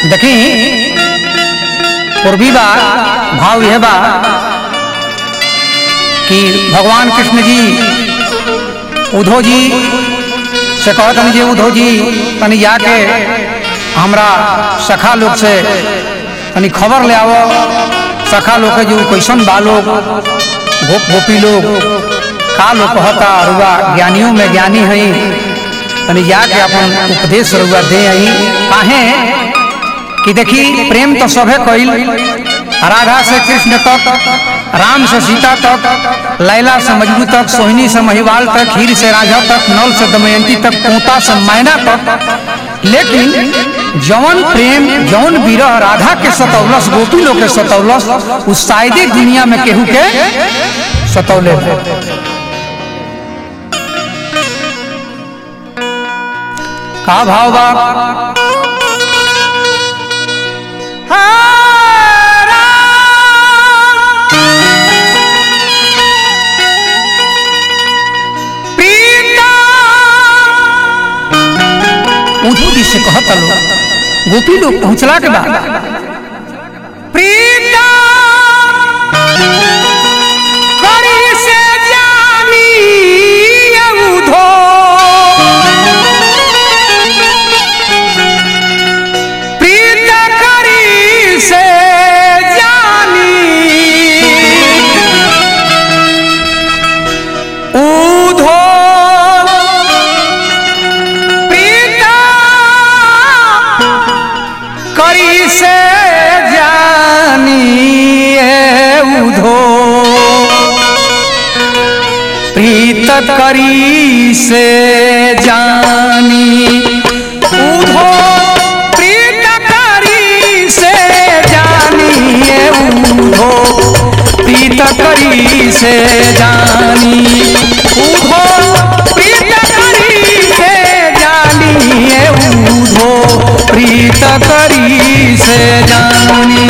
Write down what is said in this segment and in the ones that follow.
देखी पूर्वी बा भाव यह बा कि भगवान कृष्ण जी उद्धव जी से कहत हन जी उद्धव जी तनी जाके हमरा सखा लोग से तनी खबर ले आवो सखा लोग के जो कैसन बा लोग गोप गोपी लोग का लोग कहता रुआ ज्ञानियों में ज्ञानी हई तनी जाके अपन उपदेश रुआ दे आई काहे कि देखी प्रेम तो सभे कइल राधा से कृष्ण तक राम से सीता तक लैला से मजनू तक सोहिनी से महिवाल तक हीर से राजा तक नल से दमयंती तक पोता से मैना तक लेकिन जौन प्रेम जौन विरह राधा के सतौलस गोपी लोग के सतौलस उस शायदे दुनिया में केहू के सतौले है। का भाव बा उद्धव जी से कहता लोग गोपी लोग पहुंचला के बाद प्रीता करी से जानी उधो प्रीता करी से जानी उधो प्रीता करी से जानिए उधो प्रीत करी से जानी उधो प्रीत करी से जानिए उधो प्रीत करी से जानी उधो प्रीत करी से जानिए उधो प्रीत करी से जानी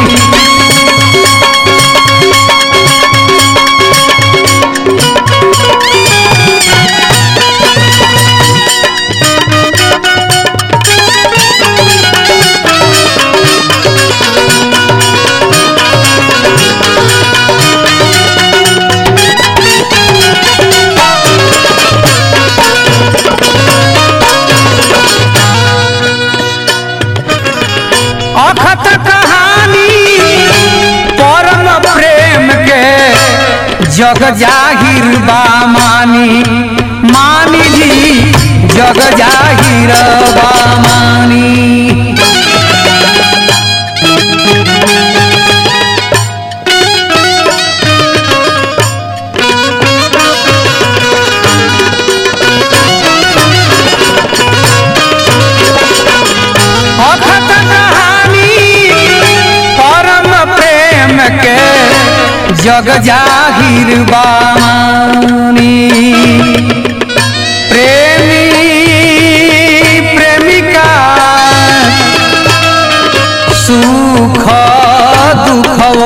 अखत कहानी परम प्रेम के जग जाहिर बा मानी मानी जी जग जाहिर बा मानी अखत कहानी परम प्रेम के जग जाहिर बानी प्रेमी प्रेमिका सुख दुखो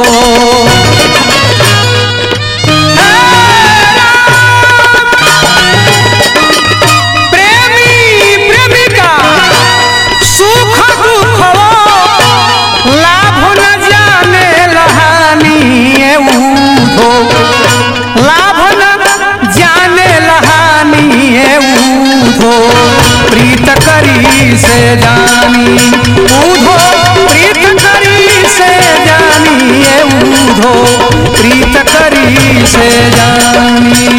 प्रेमी प्रेमिका सुख दुख लाभ न जाने लहानी उधो लाभ न जाने लहानी उधो प्रीत करी से जानी उधो प्रीत करी से जानी उधो प्रीत करी से जानी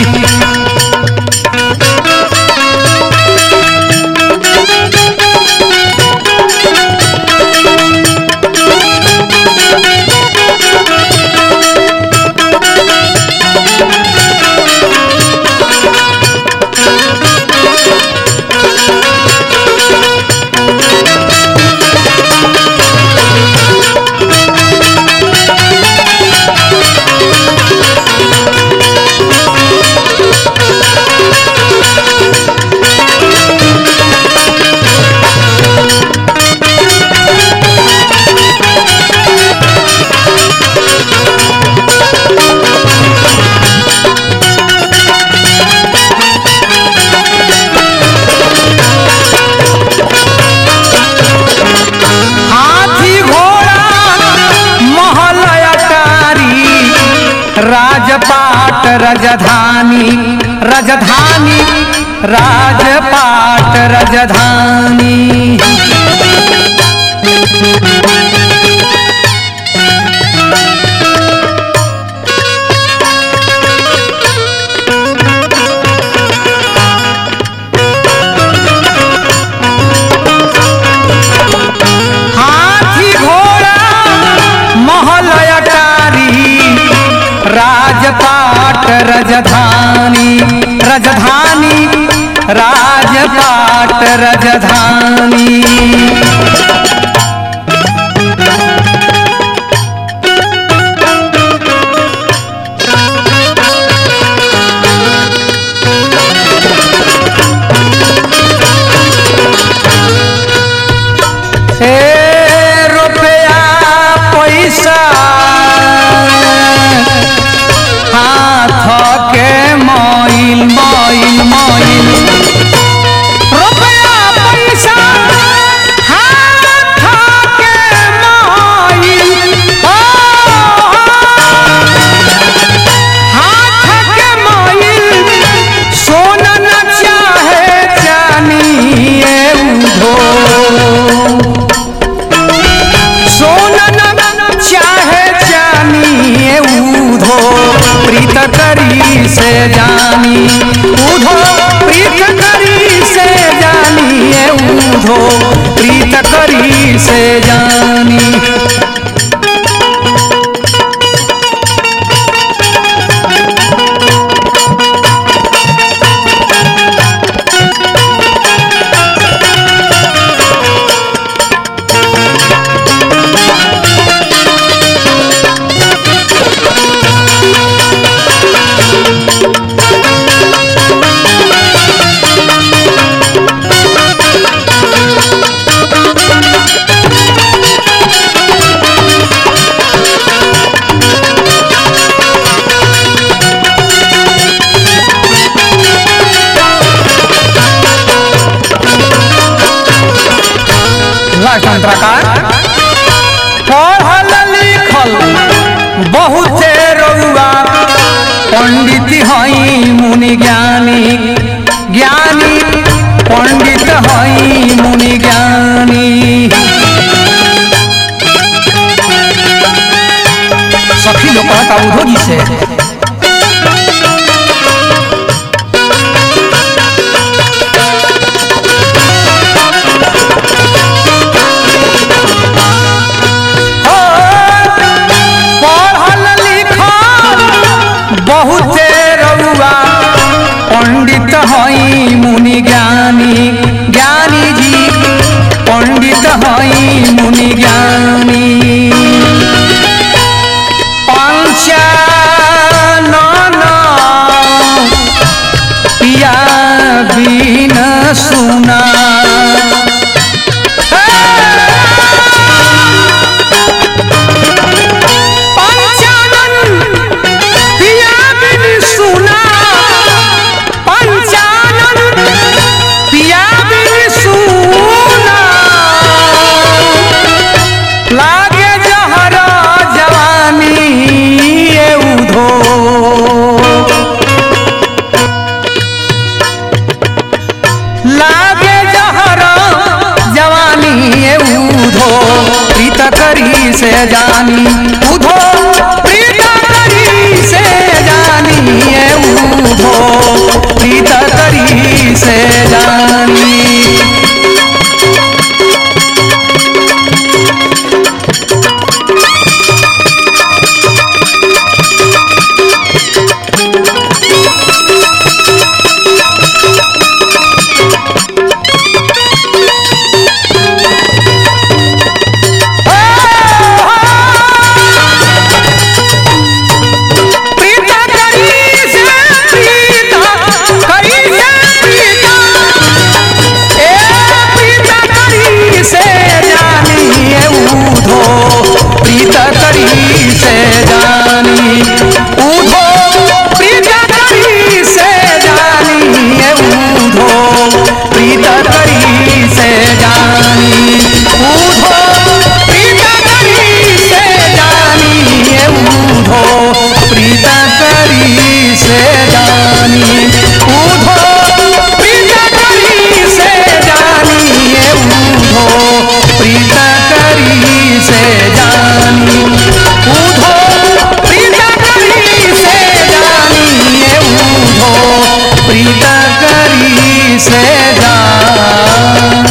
राजधानी राजपाट राजधानी हाथी घोड़ा महल अटारी राजपाट राजधानी राजधानी राजपाट राजधानी ए रुपया पैसा हाथ के मोइल मोइल मोइल रुपया पैसा हाथ के मोइल ओ, हाथ के मोइल सोना न चाहे जानिए उधो सोना न चाहे जानिए उधो प्रीत करी से जानी उधो प्रीत करी से जानिए उधो प्रीत करी से जानी लास्ट अंतराकार पढ़ल लिखल बहुते रउआ पंडित हई मुनि ज्ञानी ज्ञानी पंडित हई मुनि ज्ञानी सखी लोग कहता उधो जी से हो, पढ़ल लिखल बहुते रउआ पंडित हई मुनि ज्ञानी ज्ञानी जी पंडित हई मुनि ज्ञानी पंचानन पिया बिन सुना पंचानन पिया बिन सुना पंचानन पिया बिन सुना लागे जहर जवानी ए उधो लागे जहर जवानी ए उधो प्रीत करी से जानी उधो प्रीत करी से जानी ए उधो प्रीत करी से जानी से जा